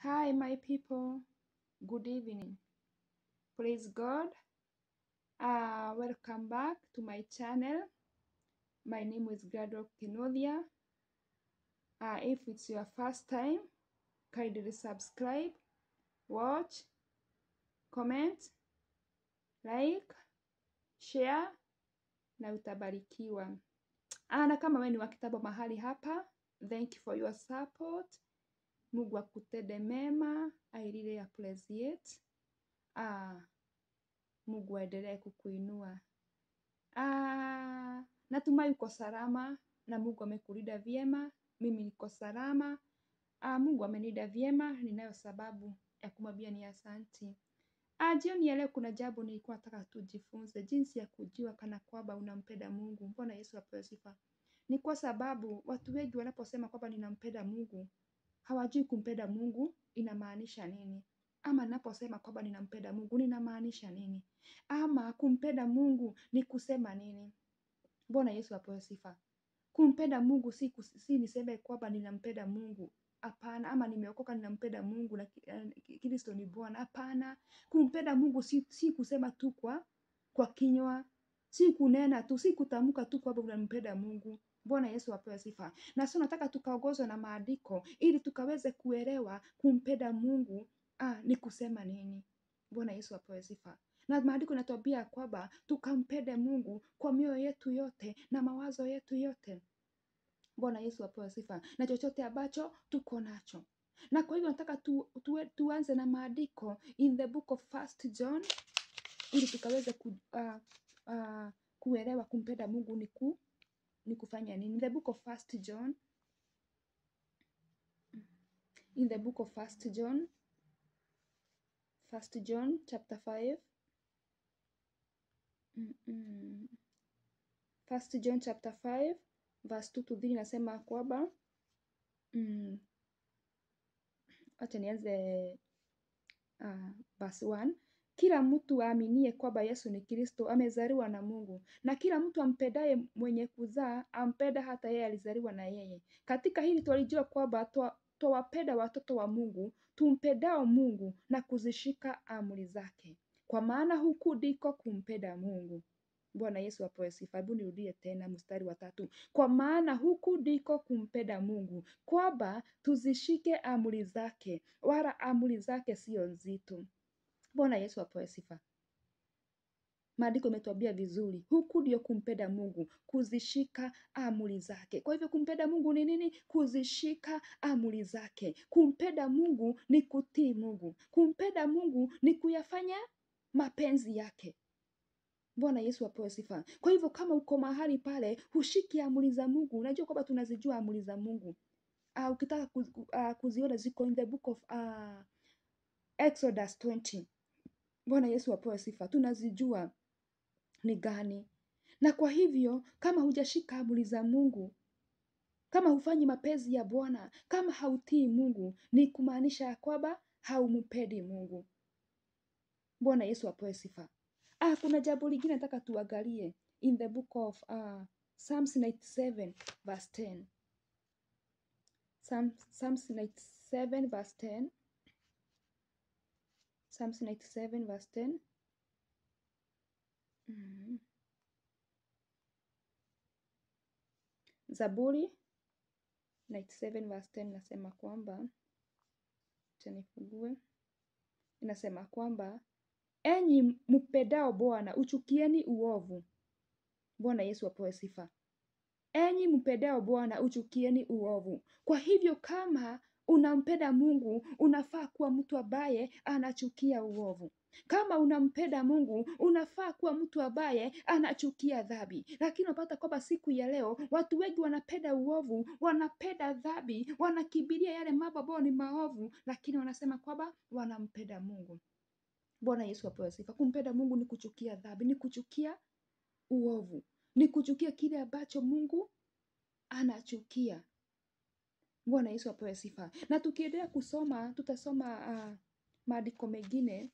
Hi, my people. Good evening. Praise God. Uh, welcome back to my channel. My name is Gladwell Kinothia. Uh, if it's your first time, kindly subscribe, watch, comment, like, share na utabarikiwa. Ah, na kama wewe ni wa kitambo mahali hapa, thank you for your support. Mungu akutende mema, I really appreciate. Ah, Mungu aendelee kukuinua. Ah, natumai uko salama na Mungu amekulinda vyema. Mimi niko salama. Ah, Mungu amenilinda vyema, ninayo sababu ya kumwambia ni asanti. Ah, jioni ya leo kuna jambo nilikuwa nataka tujifunze jinsi ya kujua kana kwamba unampenda Mungu. Mbona Yesu apewe sifa? Ni kwa sababu watu wengi wanaposema kwamba ninampenda Mungu, hawajui kumpenda Mungu inamaanisha nini. Ama naposema kwamba ninampenda Mungu ninamaanisha nini? Ama kumpenda Mungu ni kusema nini? Mbona Yesu apewe sifa? Kumpenda Mungu si, kus- si niseme kwamba ninampenda Mungu. Hapana, ama nimeokoka ninampenda Mungu na ki- eh, Kristo ni Bwana. Hapana, kumpenda Mungu si, si kusema tu kwa kwa kinywa, si kunena tu, si kutamka tu kwamba unampenda Mungu. Bwana Yesu apewe sifa. Na sio nataka tukaongozwe na maandiko ili tukaweze kuelewa kumpenda Mungu ah, ni kusema nini. Bwana Yesu apewe sifa. Na maandiko inatuambia kwamba tukampende Mungu kwa mioyo yetu yote na mawazo yetu yote. Bwana Yesu apewe sifa. Na chochote ambacho tuko nacho. Na kwa hivyo nataka tu, tu, tuanze na maandiko in the book of First John ili tukaweze ku, uh, uh, kuelewa kumpenda Mungu ni, ku, ni kufanya nini. In the book of First John, in the book of First John, First John chapter 5 Mm-mm. First John chapter 5 verse 2 to 3 inasema kwamba mm, acha nianze uh, verse 1 kila mtu aaminie kwamba Yesu ni Kristo amezaliwa na Mungu, na kila mtu ampendaye mwenye kuzaa ampenda hata yeye alizaliwa na yeye. Katika hili twalijua kwamba twa- twawapenda watoto wa Mungu tumpendao Mungu na kuzishika amri zake, kwa maana huku ndiko kumpenda Mungu. Bwana Yesu apewe sifa. Hebu nirudie tena mstari wa tatu. Kwa maana huku ndiko kumpenda Mungu, kwamba tuzishike amri zake, wala amri zake sio nzito. Bwana Yesu apewe sifa. Maandiko imetuambia vizuri, huku ndio kumpenda Mungu, kuzishika amri zake. Kwa hivyo kumpenda Mungu ni nini? Kuzishika amri zake. Kumpenda Mungu ni kutii Mungu. Kumpenda Mungu ni kuyafanya mapenzi yake. Bwana Yesu apewe sifa. Kwa hivyo kama uko mahali pale hushiki amri za Mungu, unajua kwamba tunazijua amri za Mungu. Uh, ukitaka kuz, uh, kuziona ziko in the book of uh, Exodus 20. Bwana Yesu apewe sifa. Tunazijua ni gani. Na kwa hivyo kama hujashika amri za Mungu, kama hufanyi mapenzi ya Bwana, kama hautii Mungu, ni kumaanisha ya kwamba haumpendi Mungu. Bwana Yesu apewe sifa. Ah, kuna jambo lingine nataka tuangalie in the book of uh, Psalms 97 verse 10. Psalms, Psalms 97 verse 10. Psalms 97 verse 10. Mhm. Zaburi 97 verse 10 inasema kwamba, acha nifungue, inasema kwamba enyi mpendao Bwana uchukieni uovu. Bwana Yesu apewe sifa. Enyi mpendao Bwana uchukieni uovu. Kwa hivyo kama unampenda Mungu, unafaa kuwa mtu ambaye anachukia uovu. Kama unampenda Mungu, unafaa kuwa mtu ambaye anachukia dhambi. Lakini unapata kwamba siku ya leo watu wengi wanapenda uovu, wanapenda dhambi, wanakimbilia yale mambo ambayo ni maovu, lakini wanasema kwamba wanampenda Mungu. Bwana Yesu apewe sifa. Kumpenda Mungu ni kuchukia dhambi, ni kuchukia uovu, ni kuchukia kile ambacho Mungu anachukia. Bwana Yesu apewe sifa. Na tukiendelea kusoma, tutasoma uh, maandiko mengine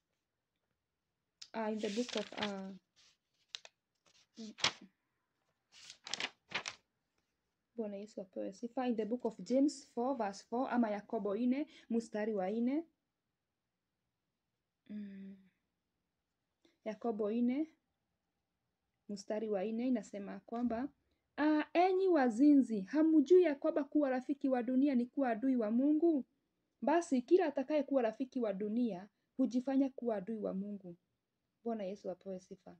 uh, in the book of uh, Bwana Yesu apewe sifa. In the book of James 4 verse 4 ama Yakobo ine mstari wa ine. Mm. Yakobo ine mstari wa ine inasema kwamba ah, enyi wazinzi, hamjui ya kwamba kuwa rafiki wa dunia ni kuwa adui wa Mungu? Basi kila atakaye kuwa rafiki wa dunia hujifanya kuwa adui wa Mungu. Bwana Yesu apewe sifa.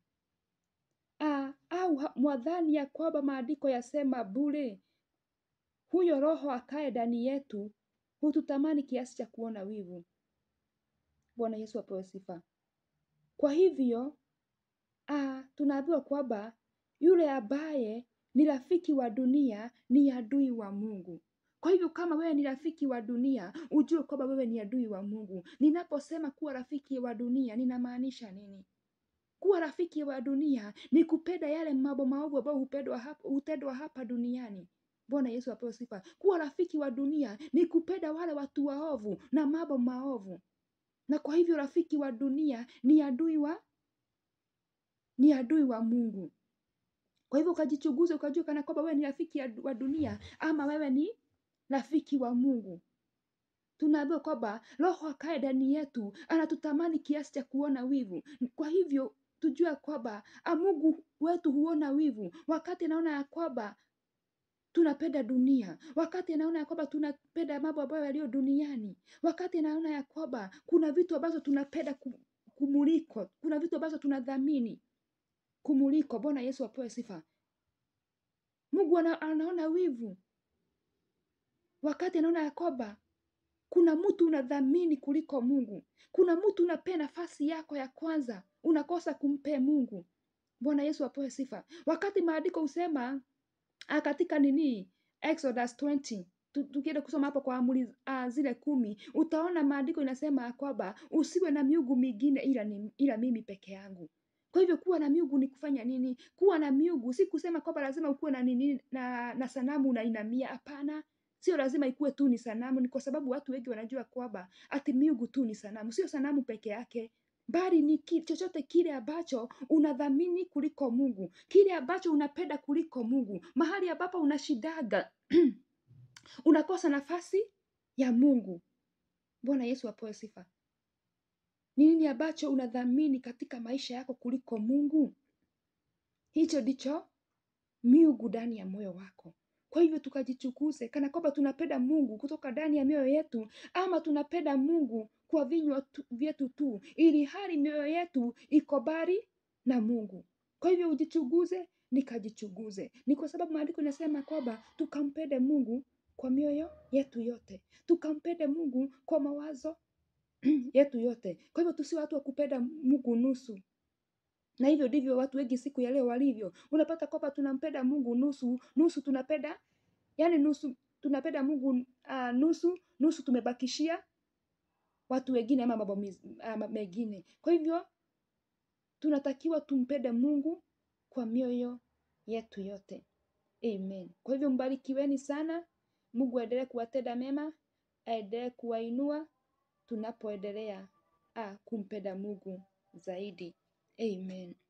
Ah, au ha- mwadhani ya kwamba maandiko yasema bure, huyo Roho akaye ndani yetu hututamani kiasi cha kuona wivu. Bwana Yesu apewe sifa. Kwa hivyo ah, tunaambiwa kwamba yule ambaye ni rafiki wa dunia ni adui wa Mungu. Kwa hivyo kama wewe ni rafiki wa dunia, ujue kwamba wewe ni adui wa Mungu. Ninaposema kuwa rafiki wa dunia, ninamaanisha nini? Kuwa rafiki wa dunia ni kupenda yale mambo maovu ambayo hupendwa hapa, hutendwa hapa duniani. Bwana Yesu apewe sifa. Kuwa rafiki wa dunia ni kupenda wale watu waovu na mambo maovu, na kwa hivyo rafiki wa dunia ni adui wa ni adui wa Mungu. Kwa hivyo ukajichunguze, ukajua kana kwamba wewe ni rafiki ya- wa dunia ama wewe ni rafiki wa Mungu. Tunaambiwa kwamba Roho akae ndani yetu anatutamani kiasi cha kuona wivu. Kwa hivyo tujue kwamba ah, Mungu wetu huona wivu wakati anaona ya kwamba tunapenda dunia, wakati anaona ya kwamba tunapenda mambo ambayo yaliyo duniani, wakati anaona ya kwamba kuna vitu ambazo tunapenda ku- kumuliko, kuna vitu ambazo tunadhamini kumuliko. Bwana Yesu apewe sifa. Mungu ana, anaona wivu wakati anaona ya kwamba kuna mtu unadhamini kuliko Mungu, kuna mtu unapea nafasi yako ya kwanza, unakosa kumpea Mungu. Bwana Yesu apewe sifa. Wakati maandiko husema ah, katika nini Exodus 20 tu- tukienda kusoma hapo kwa amri uh, zile kumi, utaona maandiko inasema ya kwamba usiwe na miungu mingine ila, ni, ila mimi peke yangu. Kwa hivyo kuwa na miungu ni kufanya nini? Kuwa na miungu si kusema kwamba lazima ukuwe na nini na, na sanamu unainamia. Hapana, sio lazima ikuwe tu ni sanamu. Ni kwa sababu watu wengi wanajua kwamba ati miungu tu ni sanamu. Sio sanamu peke yake, bali ni ki, chochote kile ambacho unadhamini kuliko Mungu, kile ambacho unapenda kuliko Mungu, mahali ambapo unashidaga unakosa nafasi ya Mungu. Bwana Yesu apewe sifa. Ni nini ambacho unadhamini katika maisha yako kuliko Mungu? Hicho ndicho miungu ndani ya moyo wako. Kwa hivyo tukajichukuze kana kwamba tunapenda Mungu kutoka ndani ya mioyo yetu, ama tunapenda Mungu kwa vinywa tu- vyetu tu, ili hali mioyo yetu iko mbali na Mungu. Kwa hivyo ujichuguze, nikajichuguze. Ni kwa sababu maandiko inasema kwamba tukampende Mungu kwa mioyo yetu yote, tukampende Mungu kwa mawazo yetu yote. Kwa hivyo tusiwe watu wa kupenda Mungu nusu, na hivyo ndivyo watu wengi siku ya leo walivyo. Unapata kwamba tunampenda Mungu nusu nusu, tunapenda yani nusu tunapenda Mungu uh, nusu nusu, tumebakishia watu wengine ama mambo mis- ama mengine. Kwa hivyo tunatakiwa tumpende Mungu kwa mioyo yetu yote. Amen. Kwa hivyo mbarikiweni sana. Mungu aendelee kuwatenda mema, aendelee kuwainua tunapoendelea ah, kumpenda Mungu zaidi. Amen.